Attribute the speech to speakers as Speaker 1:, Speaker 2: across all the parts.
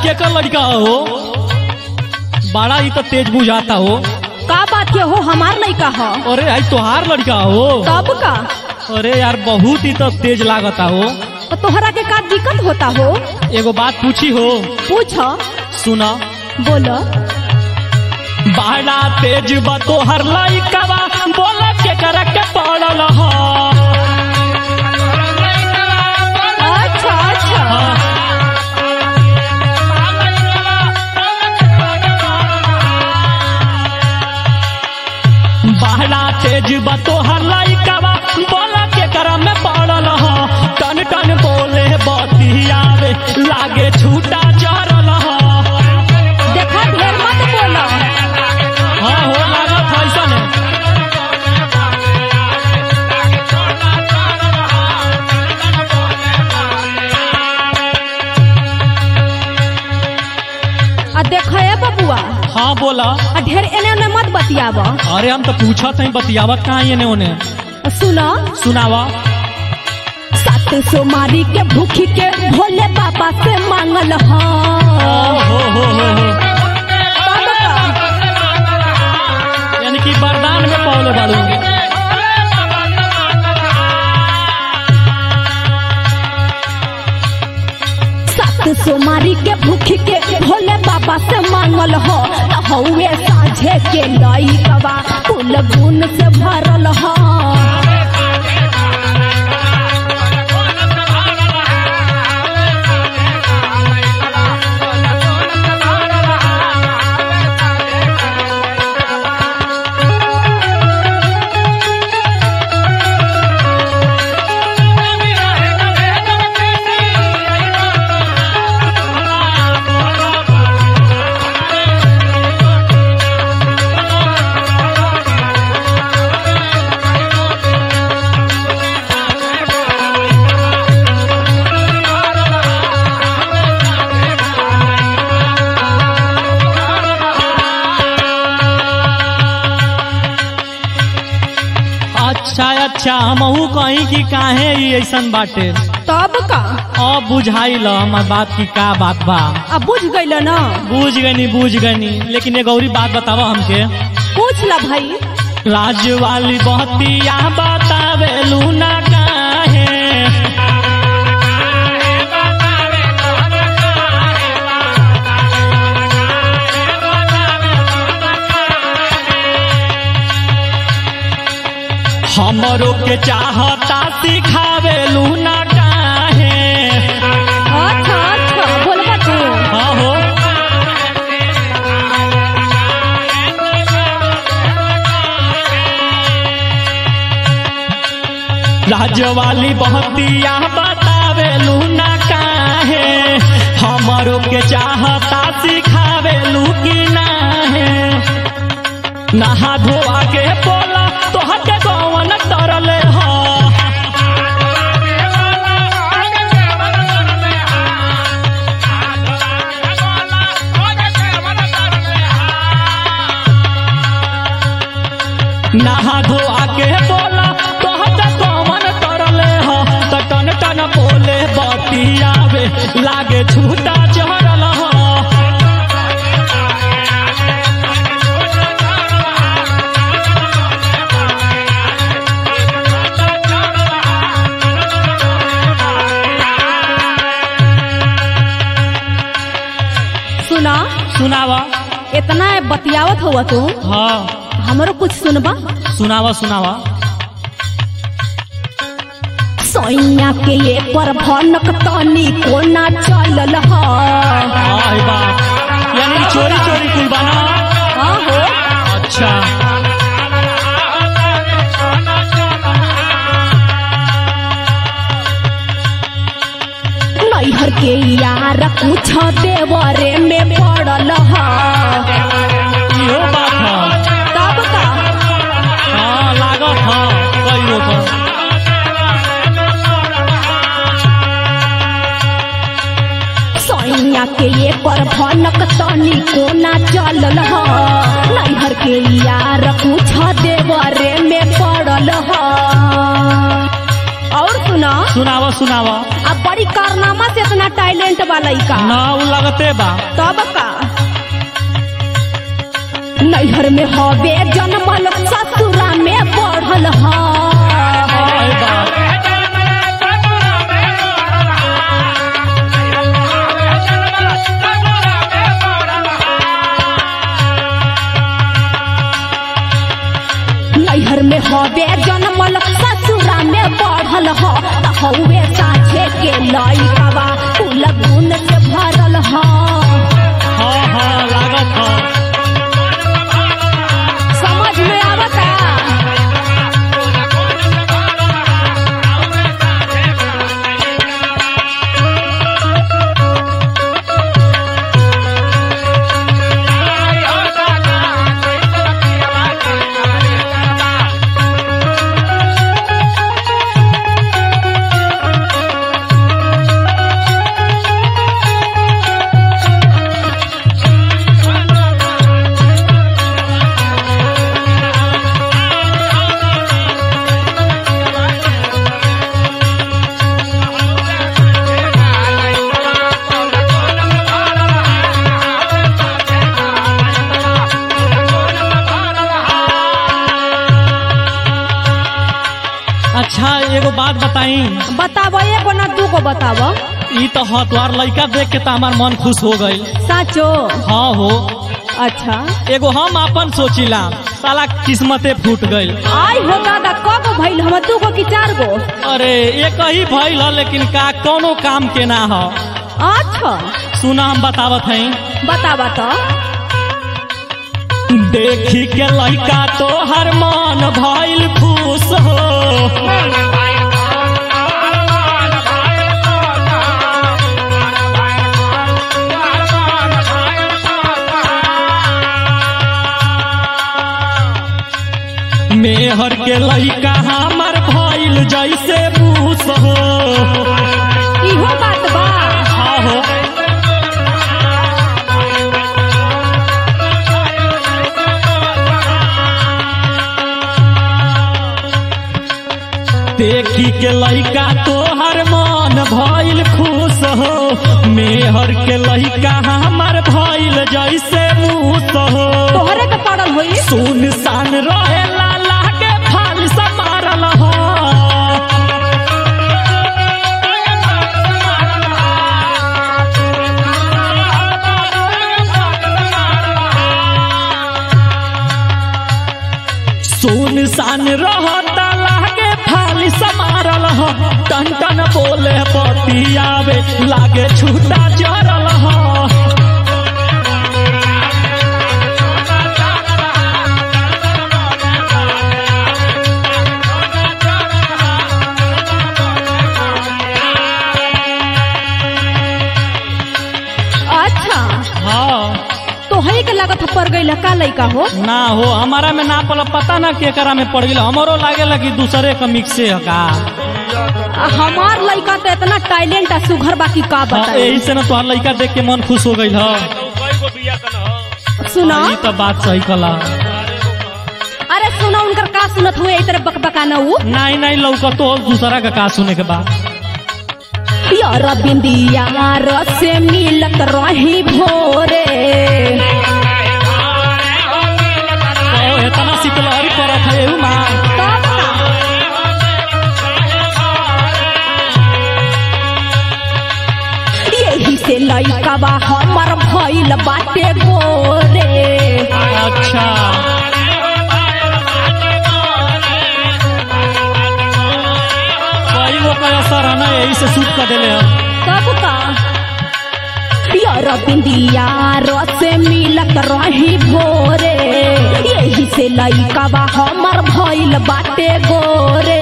Speaker 1: केकर लड़का हो बड़ा ही तो तेज बुझाता हो
Speaker 2: का बात के हो हमार लड़का ह
Speaker 1: अरे आई तोहार लड़का हो
Speaker 2: तब का
Speaker 1: अरे यार बहुत ही तो तेज लागता हो
Speaker 2: तो तोहरा के का दिक्कत होता हो
Speaker 1: एगो बात पूछी हो
Speaker 2: पूछ
Speaker 1: सुना
Speaker 2: बोलो
Speaker 1: बड़ा तेज बा तोहर लड़का बोला केकर के पड़ल हो
Speaker 2: अच्छा अच्छा
Speaker 1: बड़ा तेज बा तोहर लड़का बोला केकर में पड़ल हो टन टन बोले बतियावे लागे छूटा चरल हो
Speaker 2: देखा ढेर मत बोलो
Speaker 1: हाँ हो लागत ऐसा
Speaker 2: आ देख ए बबुआ
Speaker 1: हाँ बोला
Speaker 2: आ ढेर एने ओने मत बतियाब
Speaker 1: अरे हम तो पूछत हई बतियावत कहाँ ये ने उन्हें
Speaker 2: सुनो
Speaker 1: सुनावा
Speaker 2: सात सोमारी के भूखी के भोले बाबा से मांगल ह
Speaker 1: हो हो हो हो
Speaker 2: तब का
Speaker 1: यानी कि वरदान में पौले बाड़ू
Speaker 2: सात सोमारी के भूखी के भोले बाबा से मांगल हो त हौवे साझे के लई कबा कुल गुण से भरल हो
Speaker 1: अच्छा अच्छा हमहू कहीं कि काहे ई ऐसन बाटे
Speaker 2: तब का
Speaker 1: अब बुझाइल हमार बात की का बात बा
Speaker 2: अब बुझ गइल ना
Speaker 1: बूझ गनी बूझ गनी लेकिन एक गौरी बात बतावा हमके
Speaker 2: पूछ ला भाई
Speaker 1: लाज वाली बहतिया बतावे लूना काहे हमरो के चाहता सिखावे लूना काहे
Speaker 2: अच्छा अच्छा बोलबा तू
Speaker 1: हाँ हो राजवाली बहतिया बतावे लूना काहे हमरो के चाहता सिखावे लू की नाहे नहा धोआ के बोला तोहर के गवन तरले हो नहा धोआ के बोला तोहर के गवन तरले हो त टन टन बोले बतियावे लागे छूटा चढ़ल हो
Speaker 2: सुना
Speaker 1: सुनावा
Speaker 2: इतना बतियावत हुआ तू
Speaker 1: हाँ
Speaker 2: हमरो कुछ सुनबा
Speaker 1: सुनावा सुनावा
Speaker 2: सैया के ये पर भनक तनी कोना चलल ह
Speaker 1: हाँ बा यानी चोरी चोरी कुल बना
Speaker 2: हाँ हो
Speaker 1: अच्छा
Speaker 2: नैहर के यार कुछ देवरे में पड़ल ह
Speaker 1: इहो बात है
Speaker 2: तब का
Speaker 1: हाँ लागत हाँ कई रोक
Speaker 2: सैया के ये पर भनक तनी कोना चलल ह नैहर के यार कुछ देवरे में पड़ल ह और सुना
Speaker 1: सुनावा सुनावा
Speaker 2: अब बड़ी कारनामा से इतना टैलेंट वाला लइका
Speaker 1: ना उ लगते बा
Speaker 2: तब का नैहर में हवे जन्मल ससुरा में बढ़ल ह
Speaker 1: अरे बाप
Speaker 2: नैहर में हवे जन्मल ससुरा में बढ़ल ह त हवे साझे के लइकवा कुल गुण से भरल ह
Speaker 1: हाँ हाँ लागत ह
Speaker 2: समझ में आवता
Speaker 1: अच्छा एगो बात बताई
Speaker 2: बताव एगो ना दूगो बताव
Speaker 1: ई तो हाँ तुम्हार लड़का देख के तो हमार मन खुश हो गई
Speaker 2: साचो
Speaker 1: हाँ हो
Speaker 2: अच्छा
Speaker 1: एगो हम अपन सोचिला साला किस्मते फूट गई
Speaker 2: आई हो दादा कब भइल हम दूगो की चार गो
Speaker 1: अरे एक ही भइल ह लेकिन का कोनो काम के ना ह
Speaker 2: अच्छा
Speaker 1: सुना हम बतावत हई
Speaker 2: बतावा तो
Speaker 1: देखी के लड़का तो हर मन भइल खुश हो मेहर के लड़का हमर भइल जैसे मूस हो
Speaker 2: इहो बात बा
Speaker 1: हाँ हो देखी के लड़का तोहर मन भइल खुश हो मेहर के लड़का हमर भइल जैसे मूस हो
Speaker 2: तोहरे के पड़ल होई
Speaker 1: सुन सान रहे लाला के फाल समारल हो सुन सान रहता लागे फाल समारल हो टन टन बोले बतियावे लागे छूटा जरल हो
Speaker 2: अच्छा
Speaker 1: हाँ
Speaker 2: तोहरे के लागत पड़ गई का लइका हो
Speaker 1: ना हो हमारा में ना पल पता ना केकरा में पड़ गई हमरो लागे लगी दूसरे का मिक्से है का
Speaker 2: आ, हमार लइका तो इतना टैलेंट आ सुघर बाकी का
Speaker 1: हाँ,
Speaker 2: बताई
Speaker 1: यही से ना तोहार लड़का देख के मन खुश हो गई है
Speaker 2: सुना
Speaker 1: ये तो बात सही कला
Speaker 2: अरे सुना उनकर का सुनत हुए इतरे बकबकाना ऊ
Speaker 1: नहीं नहीं लौका तो दूसरा का का सुने के बाद
Speaker 2: यार बिंदिया रस से मिलत रही भोरे
Speaker 1: तो इतना शीतलहरी पड़त है एहू माँ
Speaker 2: तब का यही से लइका बा हमर भइल बाटे गोरे
Speaker 1: अच्छा कई वो का असर है ना यही से सूट कर देले हम
Speaker 2: तब का यार बिंदिया रस से मिलत रही भोरे यही से लइका बा हमर भइल बाटे गोरे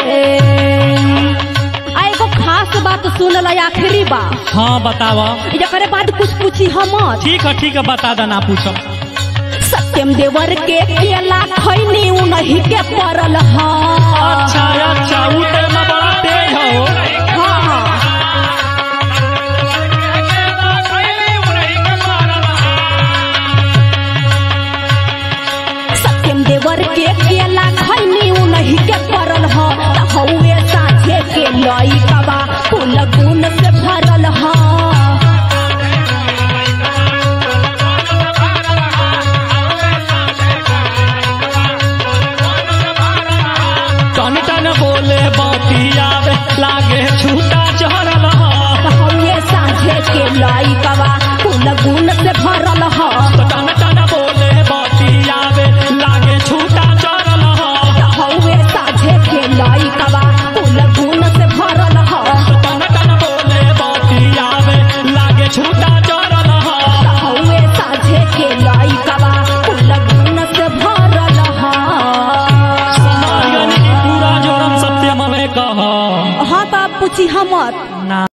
Speaker 2: आ एगो खास बात सुन ल आखिरी बा
Speaker 1: हाँ बतावा
Speaker 2: एकरे बाद कुछ पूछी हम
Speaker 1: ठीक है ठीक है बता देना पूछो
Speaker 2: सत्यम देवर के केला खैनी उनही के पड़ल ह
Speaker 1: अच्छा अच्छा ऊ तो ना बड़ा तेज हो
Speaker 2: हाँ हाँ सत्यम देवर के केला खैनी उनही के पड़ल ह त हौवे साथे के सोची हमत
Speaker 1: ना